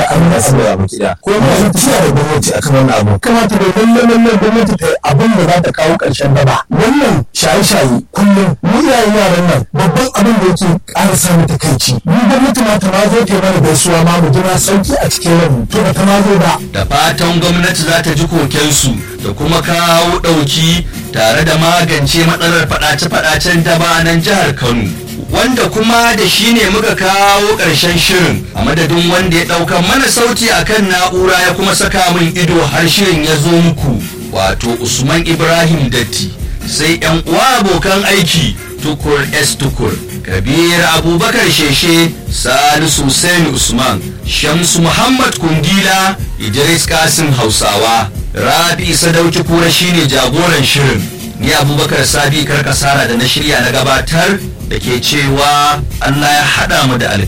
an yi abu a gida ko ma zan tafiya da gwamnati akan wannan abu kamata da lalle lalle gwamnati ta yi abin da za ta kawo ƙarshen daba wannan shaye-shaye kullum mu iyayen yaran nan babban abin da yake ƙara samun takaici mu gwamnati ma ta ma zo ta yi mana gaisuwa ma mu jira sauki a cikin ranmu to ba ta ma zo ba da fatan gwamnati za ta ji kokensu da kuma kawo ɗauki tare da magance matsalar faɗace-faɗacen daba a nan jihar kano wanda kuma da shi ne muka kawo ƙarshen shirin a madadin wanda ya ɗauka mana sauti a kan na'ura ya kuma saka min ido har shirin ya zo muku wato usman ibrahim datti sai yan uwa abokan aiki tukur s tukur kabir abubakar sheshe salisu hussein usman shamsu muhammad kungila idris kasim hausawa rabi sadauki kura shine jagoran shirin ni abubakar sabi karkasara da na shirya na gabatar da ke cewa allah ya haɗa mu da alkhairi